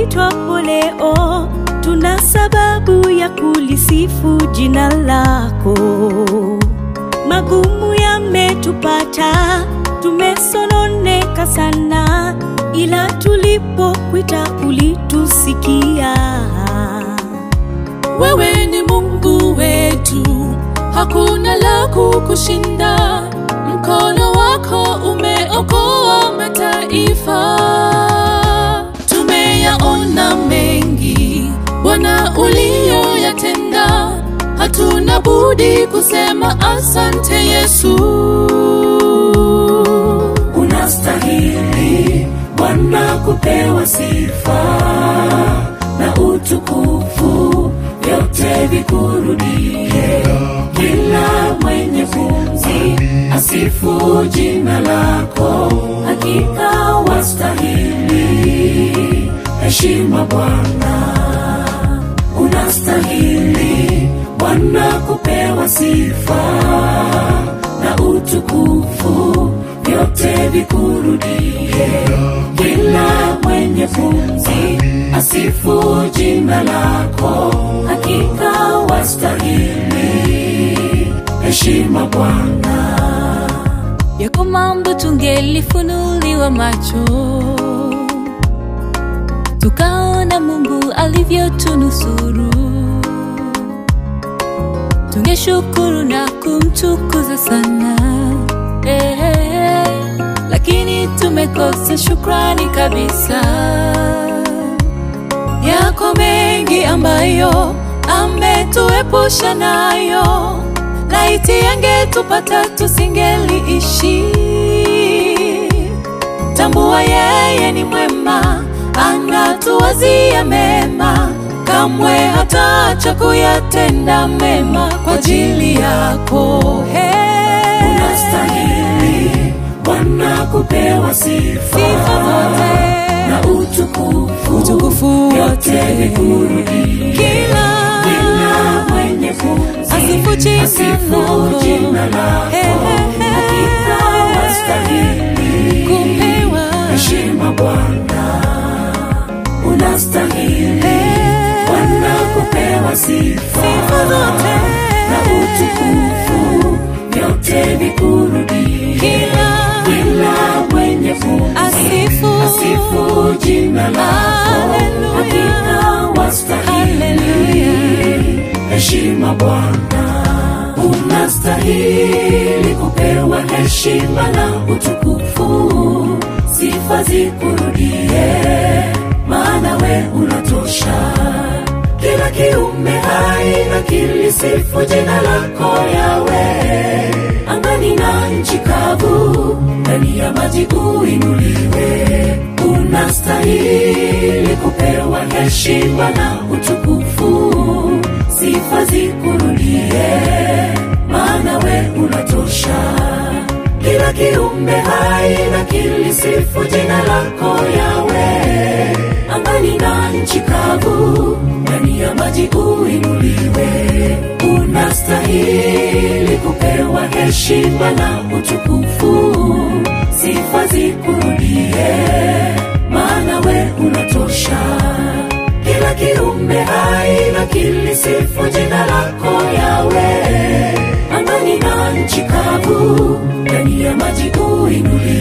tuitwapo leo, tuna sababu ya kulisifu jina lako. Magumu yametupata, tumesononeka sana, ila tulipokuita ulitusikia. Wewe ni Mungu wetu, hakuna la kukushinda. Mkono wako umeokoa mataifa. Tumeyaona mengi Bwana uliyoyatenda, hatuna budi kusema asante Yesu. Unastahili Bwana kupewa sifa na utukufu, vyote vikurudie. Kila mwenye pumzi asifu jina lako, hakika wastahili heshima Bwana. Unastahili Bwana kupewa sifa na utukufu, vyote vikurudie. Kila mwenye pumzi asifu jina lako, hakika wastahili heshima Bwana. Yako mambo tungelifunuliwa macho, tukaona Mungu alivyotunusuru, tungeshukuru na kumtukuza sana eh, eh, lakini tumekosa shukrani kabisa. Yako mengi ambayo ametuepusha nayo, laiti yangetupata tusingeliishi. Tambua yeye ni mwema, anatuwazia mema, kamwe hataacha kuyatenda mema kwa ajili yako. Hey. Unastahili Bwana kupewa sifa, Sifa zote. na utukufu, Utukufu vyote wote. vikurudie. Kila Kila mwenye pumzi Asifu jina asifu lako. jina lako, Hey, hey, hey. hakika wastahili kupewa heshima Bwana. Unastahili Hey. Bwana kupewa sifa, sifa zote na utukufu, vyote vikurudie. kila Kila mwenye pumzi asifu asifu jina lako, Haleluya. hakika wastahili Haleluya. heshima Bwana. Unastahili kupewa heshima na utukufu, sifa zikurudie, maana we unatosha. Kila kiumbe hai na kilisifu jina lako Yawe, angani na nchi kavu, ndani ya maji uinuliwe. Unastahili kupewa heshima na utukufu, sifa zikurudie, maana we unatosha. Kila kiumbe hai na kilisifu jina lako Yawe, angani na nchi kavu, ndani ya maji uinuliwe. Unastahili kupewa heshima na utukufu, sifa zikurudie, maana we unatosha. Kila kiumbe hai na kilisifu jina lako Yawe, angani na nchi kavu, ndani ya maji uinuliwe.